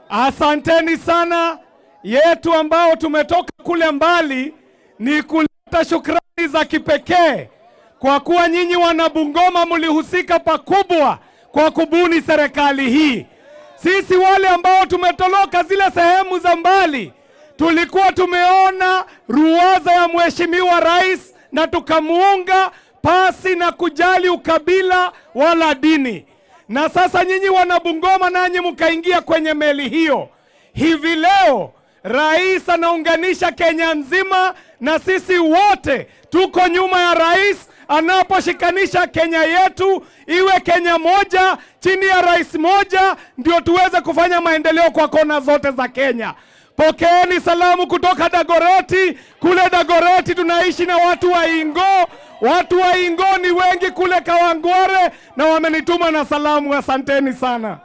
Asanteni sana. Yetu ambao tumetoka kule mbali ni kuleta shukrani za kipekee kwa kuwa nyinyi wana Bungoma mlihusika pakubwa kwa kubuni serikali hii. Sisi wale ambao tumetoroka zile sehemu za mbali tulikuwa tumeona ruwaza ya mheshimiwa rais na tukamuunga pasi na kujali ukabila wala dini. Na sasa nyinyi wana Bungoma nanyi mkaingia kwenye meli hiyo. Hivi leo rais anaunganisha Kenya nzima, na sisi wote tuko nyuma ya rais anaposhikanisha Kenya yetu iwe Kenya moja chini ya rais moja, ndio tuweze kufanya maendeleo kwa kona zote za Kenya. Pokeeni salamu kutoka Dagoreti. Kule Dagoreti tunaishi na watu wa Ingo. Watu wa Ingo ni wengi kule Kawangware na wamenituma na salamu. Asanteni sana.